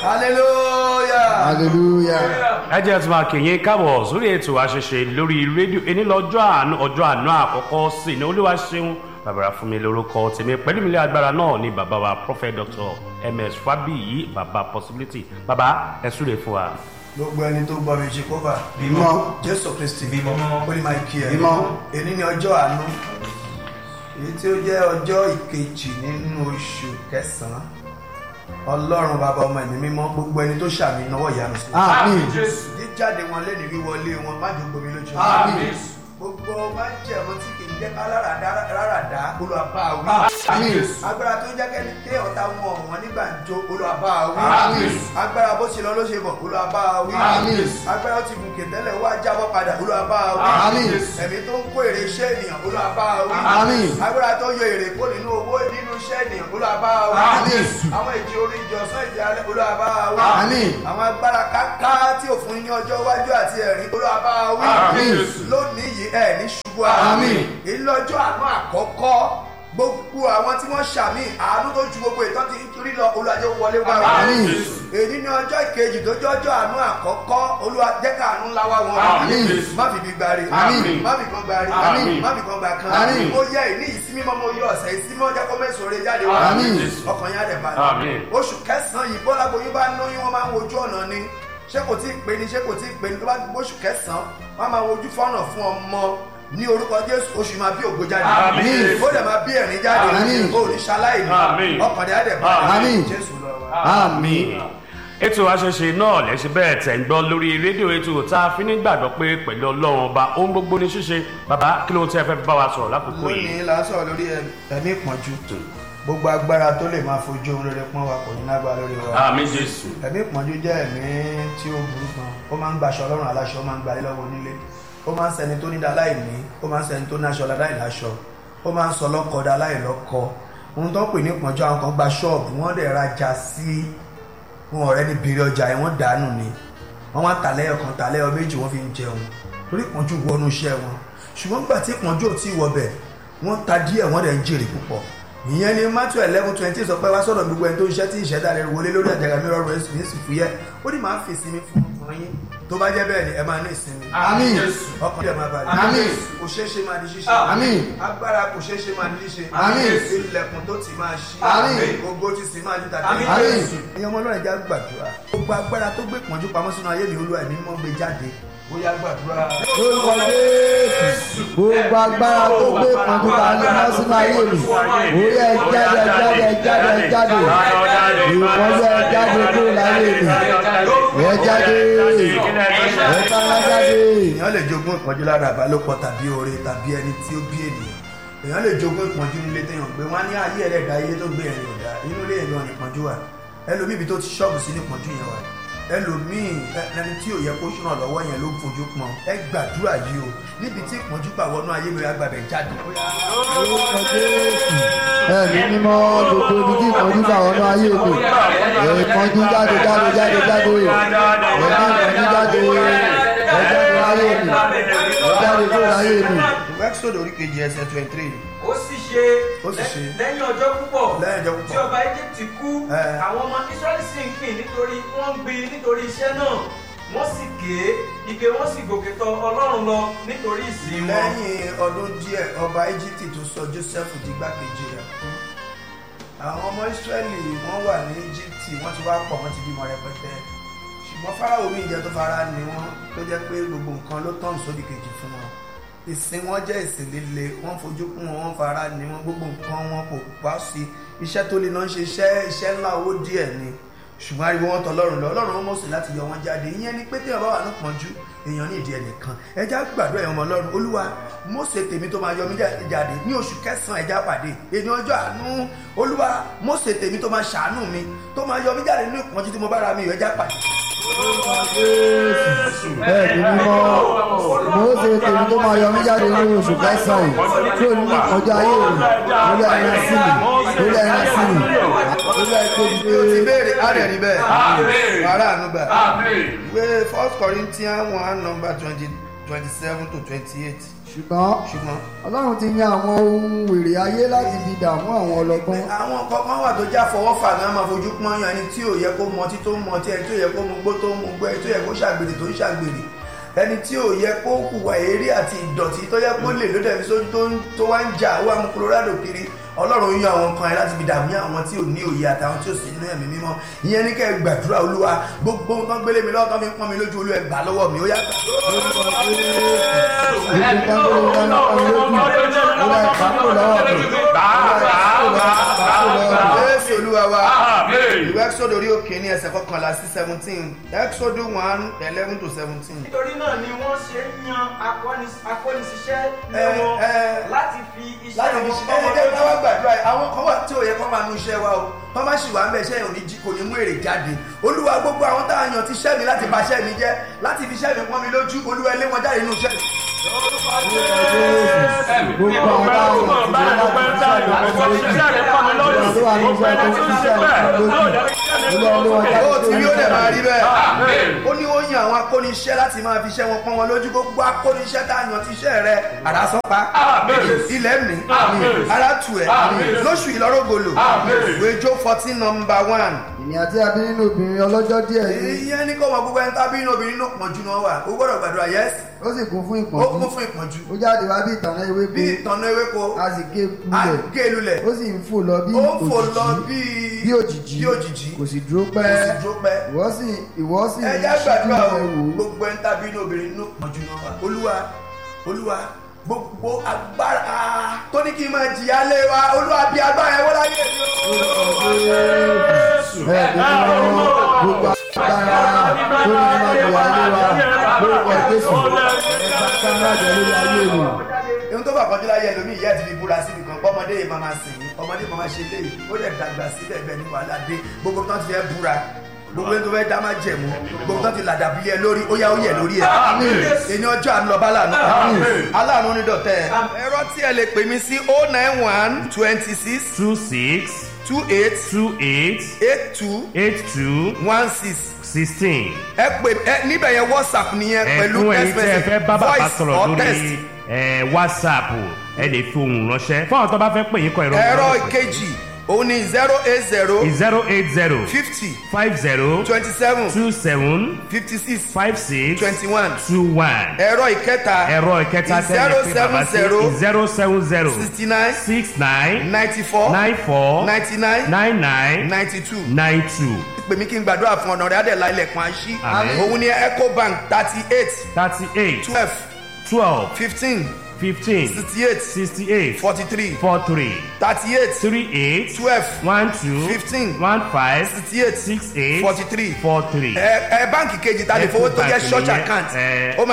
hallelujah. hallelujah. ẹ jẹ́ tí máa kìyìn káàbọ̀ sórí ètò àṣẹṣe lórí rédíò ẹni lọ́jọ́ àánú ọjọ́ àánú àkọ́kọ́ sí ní olúwa ṣeun bàbá fún mi lórúkọ tèmi pẹ̀lú mi lé agbára náà ní bàbá wa prophet dr ms fabiyi bàbá possibility bàbá ẹ súre fún wa. gbogbo ẹni tó gbọ́ mi ṣe kóbà Mímọ́. jésù kristi mímọ́ ó ní máa kí ẹ Mímọ́. èní ni ọjọ́ àánú èyí tí ó jẹ́ ọjọ́ ìkejì nínú oṣù kẹsàn-án ọlọ́run bàbá ọmọ ẹ̀mí mímọ́ gbogbo ẹni tó ṣàmì náwó ìyanu sí àmín. jíjáde wọn lẹ́nu wíwọlé wọn má jò gbomi lójú àmín. gbogbo má jẹ́ ọmọ tí kì í jẹ́ ká rárá olùwàbá wí àmín. agbára tó ń jẹ́ kẹ́ni ké ọ̀tá wọn ọ̀wọ́n nígbà jó olùwàbá wí Àmín. agbára bó ṣe lọ ló ṣe bọ̀ olùwàbá wí Àmín. agbára ó ti gùnkè tẹ́lẹ̀ wá jábọ́ padà olùwàbá wí Àmín. ẹ̀mí tó ń kó èrè iṣẹ́ ènìyàn olùwàbá wí Àmín. agbára tó yọ èrè kó nínú owó nínú iṣẹ́ ènìyàn olùwàbá wí Àmín. àwọn ìjì orí ìjì ọ̀sán ìjì alẹ́ olùwàbá wí Àmín. àwọn agbára káká tí ò fún yín ní ọjọ́ iwájú àti ẹ̀rín olùwàbá wí Àmín. lónìí yìí ẹ̀ ní ṣubú Àmín. ìlọ́jọ́ àánú àkọ́kọ́ gbogbo àwọn tí wọ́n ṣàmì àánú tó ju gbogbo ìtọ́ ti rí lọ olùwàjẹ́ wọlé wá wọn. Àmín. èyí ní ọjọ́ ìkejì tó jọ́jọ́ àánú àkọ́kọ́ olùwàjẹ́ àánú ńlá wá wọn. Àmín. má fi bí gbari Àmín. má fi kan gbari Àmín. má fi kan gbà kan Àmín. ó yẹ ìní ìsinmi mọ́ mo yọ ọ̀sẹ̀ ìsinmi ọjọ́ kó mẹ́sàn-án rẹ jáde wá Àmín. ọkàn yẹn á dẹ̀ Àmín. balẹ̀ oṣù kẹsàn-án yìí bọ́lá gboyún bá lóyún wọn máa ń wojú ọ̀nà ni ṣé kò tí ì pé ni ṣé kò tí ì pé ni tó bá gbóṣù kẹsàn-án wọn máa wojú fọ́nà fún ọmọ ní orúkọ jésù oṣù máa bí ògo jáde Àmín. ó dẹ̀ máa bí ẹ̀rín jáde Àmín. ó ní ṣaláìní Àmín. ọkàn dẹ̀ á dẹ̀ balẹ̀ Àmín. jésù lọ wa. àmín. ètò àṣẹṣe náà lẹ́sìn bẹ́ẹ̀ tẹ̀ ń gbọ́ lórí rédíò ètò tá a fi ní gbàgbọ́ pé pẹ̀lú ọlọ́run ọba ohun gbogbo ní ṣíṣe bàbá kí ló ń tẹ́ fẹ́ bá wa sọ̀rọ̀ lákòókò yìí. lónìí là ń sọ̀rọ̀ lórí ẹ̀mí ìpọ́njú gbogbo agbára tó lè máa fojú ohun rere pọ́n wa kò ní lágbára lórí wa. àmì jésù. ẹ̀mí ìpọ́njú jẹ́ ẹ̀mí tí ó burú gan ó máa ń gbaṣọ ọlọ́run aláṣọ ó máa ń gbalé lọ́wọ́ onílé ó máa ń sẹni tó ní daláìní ó máa ń sẹni tó náṣọ láìláṣọ ó máa ń sọ lọ́kọ daláìlọ́kọ ohun tó ń pè ní ìpọ́njú àwọn kan gba ṣọ́ọ̀bù wọ́n dẹ̀ rajà sí wọn ọ̀rẹ́ ní bèrè ọjà yẹn wọ́n dànù ni wọ́n wá tàlẹ́yọ̀ kan tàlẹ́yọ̀ méjì wọ́n fi ń jẹun torí ìpọ́njú wọnú iṣẹ́ wọn ṣùgbọ́n nígbà tí ìpọ́njú ò tí ì wọbẹ̀ wọ́n ta díẹ̀ wọ́n dẹ̀ ń jèrè púpọ̀ ìyẹn ni matthew eleven twenty sọ pé wá sọ̀rọ̀ gbogbo ẹni tó ń ṣẹ́ tí ìṣẹ́dá rẹ̀ wọlé lórí àjàgà mi rọrùn ẹ̀sìn ní ìsìnkú yẹ ó ní máa ń fi ìsinmi fún ọkùnrin yín tó bá jẹ́ bẹ́ẹ̀ ni ẹ máa ní ìsinmi àmín. ọkùnrin yẹn máa balẹ̀ Àmín. kò ṣeé ṣe máa di ṣíṣe Àmín. agbára kò ṣeé ṣe máa di ṣíṣe Àmín. ilẹ̀kùn tó ti máa ṣí Àmín. gbogbo ti sì máa ju tàbí Àmín. ẹ̀yin ọmọ ọlọ́run já gbàdúrà gbogbo agbára tó gbé pọ́njú pamọ́ sínú ayé mi olúwa ẹ̀mí mọ́ gbé jáde ó yá gbàdúrà. lórúkọ jésù gbogbo agbára tó gbé pọnjú ta ni wọn sínú ayé mi òye ẹ jáde ẹ jáde ẹ jáde ẹ jáde ìpọnjú ẹ jáde kúrò láyé mi ẹ jáde ẹ bára jáde. èèyàn lè jogún ìpọ́njú lára àbálòpọ̀ tàbí oore tàbí ẹni tí ó bí ènìyàn èèyàn lè jogún ìpọ́njú nílé téèyàn gbé wọn á ní ayé ẹlẹ́dàá ayé tó gbé ẹ̀rìn ọ̀dà inú ilé ìlú ọ̀nà ìpọ́njú wà ẹlòmíì ibi tó ti ṣọ́ọ̀bù sí ní ìpọ́njú yẹn wà ẹlòmíì ẹni tí ò yẹ kó ṣúná lọ́wọ́ yẹn ló ń fojú pọn ẹ gbàdúrà yìí o níbi tí ìpọ́njú gbà wọnú ayé mi agbábẹ̀ jáde. lórúkọ jésù ẹ̀mí mímọ́ gbogbo ibi tí ìpọ́njú bá wọnú ayé mi ìpọ́njú jáde jáde jáde jáde ẹ̀mí ìpọ́njú jáde ẹ jáde láyé mi ẹ jáde kúrò láyé mi. wẹ́kṣọ̀dù orí kejì ẹsẹ̀ twenty three ó sì ṣe Ó sì ṣe. lẹ́yìn ọjọ́ púpọ̀ Lẹ́yìn ọjọ́ púpọ̀. tí ọba egypt kú Ẹ. àwọn ọmọ israẹli sì ń pín nítorí wọ́n ń gbin nítorí iṣẹ́ náà wọ́n sì ké ike wọ́n sì gòkè tọ̀ ọlọ́run lọ nítorí ìsìn wọn. lẹ́yìn ọdún díẹ̀ ọba íjíbítì tó sọ joseph di igbákejì rẹ̀ fún àwọn ọmọ israẹli wọ́n wà ní íjíbítì wọ́n ti wá pọ̀ wọ́n ti bímọ rẹpẹtẹ ṣùgbọ́n fáráwò mi ìjẹ́ tó fara ni wọ́n tó jẹ́ pé gbogbo nǹkan ló tọ̀nù sódì kejì fún wọn ìsìn wọn jẹ́ ìsìn líle wọ́n fojú kún wọn wọ́n fara ni wọn gbogbo nǹkan wọn kò wá sí iṣẹ́ tó lè náà ṣe iṣẹ́ iṣẹ́ ńlá owó díẹ̀ ni ṣùgbọ́n ariwo wọn tọ lọ́rùn lọ ọlọ́run wọn mọ̀sí láti yọ wọn jáde ìyẹn ni pé téèyàn bá wà ní pọ́njú èèyàn ní ìdí ẹnìkan ẹja gbàdúrà ẹ̀yàn ọmọ ọlọ́run olúwa mọ̀sẹ̀ tèmi tó máa yọ mí jáde ní oṣù kẹsàn-án ẹja pàdé èmi ọjọ́ àánú olúwa mọ̀sẹ̀ tèmi tó máa ṣàánú mi tó máa yọ mí jáde nínú ìpọ́njú tí mo bá ra mi ẹja pàdé. ẹ̀mí mímọ́ mo ṣe tèmi tó máa yọ mí jáde ní oṣù kẹsàn-án yìí kúrò nínú ìkọjá ayé mi lórí ẹran sí mi lórí ẹran sí mi lórí ẹgbẹ́ bí o ti ìgbé béèrè á rẹ̀ rí bẹ́ẹ̀ Àmín. wàrà àánú gbà Àmín. ìwé first corinthians one number twenty twenty seven to twenty eight ṣùgbọ́n ṣùgbọ́n ọlọ́run ti yan àwọn ohun wèrè ayé láti fi dààmú àwọn ọlọ́gbọ́n àwọn kọ̀ọ̀kan wà tó já fọwọ́fà náà máa fojú pọ́n yan ẹni tí ò yẹ kó mọtí tó ń mọtí ẹni tí ò yẹ kó mu gbó tó ń mu gbó ẹni tí ò yẹ kó ṣàgbèrè tó ń ṣàgbèrè ẹni tí ò yẹ kó hùwà eré àti ìdọ̀tí tó yẹ kó lè ló dẹ̀bi sójú tó ń tó wá ń jà wá mú colorado kiri ọlọ́run yan àwọn kan ẹ láti fi dààmú àwọn tí ò ní òye àtàwọn tí ò sí inú ẹ̀mí mímọ́ ìyẹn ní kẹ́ ẹ gbàdúrà olúwa gbogbo nǹkan gbélé mi lọ́wọ́ tán fi ń pọ́n mi lójú olú ẹ gbà lọ́wọ́ mi ó yá gbà. Jésù olúwa wa ìwé ẹ́kísọ́dù orí òkè ní ẹsẹ̀ kọkànlá sí seventeen ẹ́kísọ́dù one eleven to seventeen. nítorí náà ni wọ́n ṣe ń yan akọ́ni- akọ́niṣiṣẹ́ ní Ẹ, wọn ẹ, láti fi iṣẹ́ láti fi wọn ṣe kọ́ ẹni wọn jẹ́ káwá lójú. gbàdúrà yìí àwọn kan wà tí ò yẹ kó máa nu iṣẹ́ wa o wọ́n má ṣì wà ń bẹ̀ iṣẹ́ yẹn ò ní jí kò ní mú èrè jáde olúwa gbogbo àwọn tá a yàn ti ṣẹ́ mi láti bà iṣẹ́ mi jẹ́ láti fi iṣẹ́ mi pọ́n mi lójú olúwa ilé wọn jáde nínú iṣẹ́ mi. gbogbo àwọn táwọn ti lè láti fi ṣiṣẹ́ ìpamọ́ lójú ìwà tó wà ní iṣẹ́ tó fi ṣiṣẹ́ ìpamọ́ lójú ilé ilé wọn jáde ó tó ti ń rí ó dẹ̀ máa rí bẹ̀rẹ̀. bẹ́ẹ̀ ó ní ó yan àwọn akóniṣẹ́ láti máa fi iṣẹ́ wọn pọ́n wọn lójú gbogbo akóniṣẹ́ tá a yàn ti iṣẹ́ rẹ àràsọ́pá ilẹ̀ mi ara tù ẹ́ lóṣù ìlọ́rọ̀gọlò wéjó fourteen number one ìní àti abí nínú obìnrin ọlọ́jọ́ díẹ̀ yìí ìyẹn ní kó wọn gbogbo ẹni tábí inú obìnrin inú pọ̀jù náà wà ó gbọ́dọ̀ gbàdúrà yẹ́sì ó sì kún fún ó ìpọ́njú kún fún ìpọ́njú ó jáde wá bí ìtànná ewé bí pé ìtànà ewéko a sì gé lulẹ̀ àgélulẹ̀ ó sì ń fò lọ bí ó fò lọ òjìjí bí bí òjìjí bí òjìjí kò sì dúró kò sì pẹ́ dúró pẹ́ ìwọ sì ìwọ sì ń ẹjẹ ṣíjú gbàdúrà rẹ o wò ó gbogbo ẹni tábí inú obìnrin inú pọ̀jù náà wà olúwa olúwa gbogbo agbára tó ní kí n máa jìyà lé wa olúwa bí agbára ẹ wọ́n láyé mi o. bẹ́ẹ̀ ni wọ́n gbogbo agbára tó ní ọmọ ìwà ayé wa lórúkọ jésù ẹ̀ka agbára jẹ lórí ayé mi. ohun tó bá kọjú láyé ẹlòmíì ìyá ti fi búra síbi kan ọmọdé yìí máa máa sìn yín ọmọdé máa máa ṣe léyìí ó dẹ̀ dàgbà síbẹ̀ bẹ́ẹ̀ ní wàhálà dé gbogbo tó ti fẹ́ búra gbogbo tó fẹ́ dá máa jẹ̀mú gbogbo tó ti làdà bílẹ̀ lórí ó yá ó yẹ lórí ẹ̀ ẹni ọjọ́ àánú lọ́ba aláàánú aláàánú ní dọ̀tẹ́ ẹ̀rọ tí ẹ lè pè mí sí oh nine one twenty six two six two eight two eight eight two eight two one six sixteen. ẹ pè ẹ níbẹ̀ yẹn whatsapp nìyẹn pẹ̀lú ẹ̀fún ẹ̀yin text tẹ́ ẹ message fẹ́ bá bàbá voice sọ̀rọ̀ or text. lórí ẹ̀, whatsapp ẹ lè fi ohùn ránṣẹ́ fún àwọn tó bá fẹ́ pè yín kọ ìrọ̀ ẹ̀rọ ìkejì òun ni zero eight zero zero eight zero fifty five zero twenty seven two seven fifty six five six twenty one two one ẹ̀rọ ìkẹta ẹ̀rọ ìkẹta tẹ́lẹ̀ pé bàbá sí zero seven zero sixty nine six nine ninety four nine four ninety nine nine nine ninety two nine two pè mí kí n gbàdúrà fún ọ̀nà rẹ̀ adẹ̀lá ilẹ̀kùn àṣì Àmín. òun ni ecobank thirty eight thirty eight twelve twelve fifteen fifteen sixty eight sixty eight forty three four three thirty eight three eight twelve one two Fifteen. one five sixty eight six eight forty three four three. ẹ ẹ báǹkì kejì ta lè fowó tó jẹ́ Ecobank church nìyẹn, account ẹ. ó máa